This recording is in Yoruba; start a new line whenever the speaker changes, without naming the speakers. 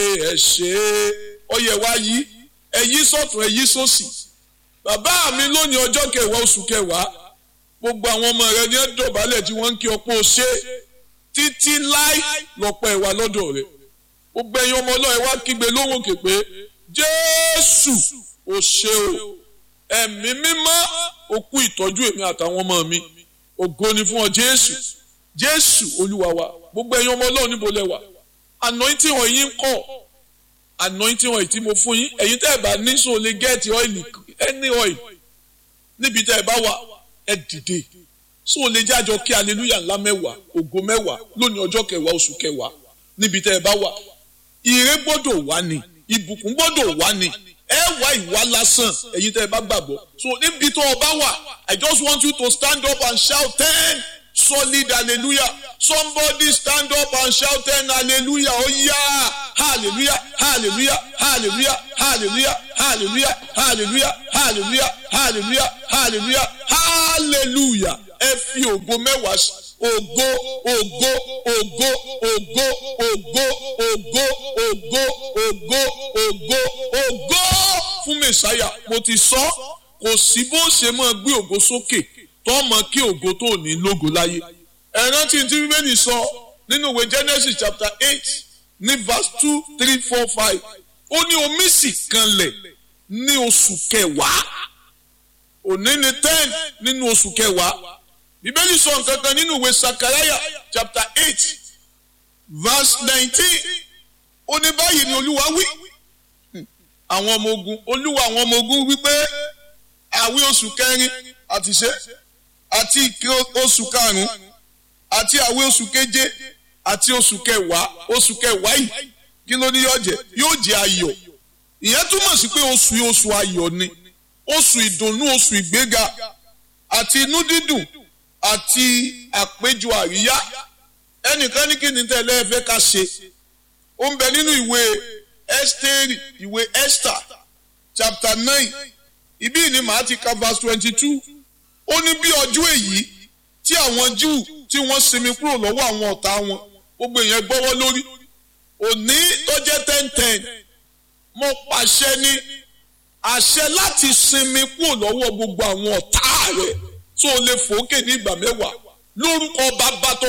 ẹ ṣé ọyẹ wa yí ẹ yí sọ́tún ẹ yí sósì bàbá mi lónìí ọjọ́ kẹwàá oṣù kẹwàá gbogbo àwọn ọmọ rẹ ní ẹ dọ̀bálẹ̀ tí wọ́n ń kí ọpọ́ ṣe títí láì lọ́pọ̀ ẹ̀wà lọ́dọ̀ rẹ̀ gbogbo ẹ̀yin ọmọ ọlọ́ọ̀ ẹ wá kígbe lóhùn òkè pé jésù ò ṣe o ẹ̀mí mímọ́ òkú ìtọ́jú èmi àtàwọn ọmọ mi ògo ni fún ọ jésù jésù olúwa wa gbogbo ẹ̀yin ọmọ ọlọ́ọ̀ níbo lẹ wà anointing oil yín kọ̀ anointing oil tí mo fún yín ẹ̀yin tẹ́ ẹ bá ní so lè gẹ́ẹ̀tì ọ́ìlì any oil níbi tẹ́ ẹ bá wà ẹ dìde so lè jájọ kí hallelujah ńlá mẹ́wàá ògo mẹ́wàá lónìí ọjọ́ kẹwàá oṣù kẹwàá níbi tẹ́ ẹ bá wà ire gbọ́dọ̀ wá ni ìbùkún gbọ́dọ̀ wá ni ẹ wá ìwà lásán ẹ̀yin tẹ́ ẹ bá gbàgbọ́ so níbi tó o bá wà I just want you to stand up and shout ten solid hallelujah somebody stand up and shout ten hallelujah oh yeah hallelujah hallelujah hallelujah hallelujah hallelujah hallelujah hallelujah hallelujah hallelujah hallelujah ẹ fi ògo mẹ́wàá sí ògo ògo ògo ògo ògo ògo ògo ògo ògo ògo fún mẹsàáyà mo ti sọ kò sí bó ṣe máa gbé ògo sókè tó mọ kí ògo tó ní lógo láyé ẹ rántí tí bíbélì sọ nínú ìwé Genesis chapter eight ní verse two three four five ó ní omi sì kanlẹ̀ ní oṣù kẹwàá òní ni ten nínú oṣù kẹwàá bíbélì sọ nǹkan kan nínú ìwé sakaraya chapter eight verse nineteen ó ní báyìí ni olúwa wí àwọn ọmọ ogun olúwa àwọn ọmọ ogun wípé àwí oṣù kẹrin àti ṣe àti ìké oṣù karùnún àti àwí oṣù keje àti oṣù kẹwàá oṣù kẹwàá yìí kí ló ní yóò jẹ yóò jẹ ayọ̀ ìyẹn túmọ̀ sí pé oṣù yìí oṣù ayọ̀ ni oṣù ìdùnnú oṣù ìgbéga àti inú dídùn àti àpéjọ àríyá ẹnìkan ní kí ni tẹ́lẹ̀ ẹ fẹ́ ká ṣe ó ń bẹ nínú ìwé Ẹ́sítérì ìwé Esther chapter nine ibí ni màá ti ka verse twenty two ó ní bí ọjọ́ èyí tí àwọn Júù tí wọ́n sinmi kúrò lọ́wọ́ àwọn ọ̀tá wọn gbogbo èèyàn gbọ́wọ́ lórí òní tó jẹ́ ten ten mo pàṣẹ ní àṣẹ láti sinmi kúrò lọ́wọ́ gbogbo àwọn ọ̀tá rẹ̀ tó lè fòókè ní ìgbà mẹ́wàá lórúkọ bàbá tó